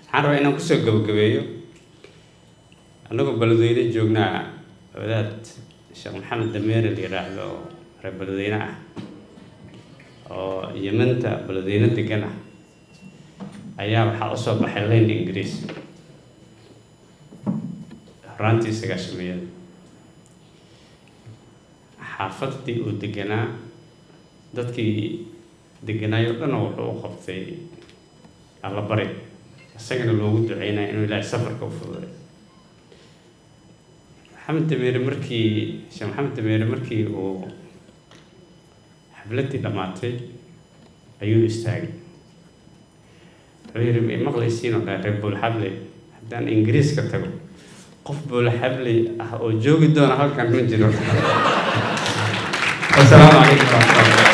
waxaan rabaa inaan kusoo gabagabeeyo annagoo beledweyne joognaa wadaad sheekh maxamed dameere la yidhaahdo oo reer beledweyne ah oo yemanta beledweyne degan ah ayaa waxaa usoo baxay layn ingiriis horaantii sagaashameeyada xaafadii uu deganaa dadkii deganaayo dhan wuxuu u qabtay allabari isagana loogu duceynaya inuu ilaahay safarka u fududay maxamed dameere markii sheekh maxamed dameere markii uu xafladii dhammaatay ayuu istaagay wuxuu yidhi ma maqlaysiin oo dhan reer buulxable haddaan ingiriiska tago qof buulxable ah oo joogi doona halkan ma jiro wasalaamu calaykum waraxmatullahi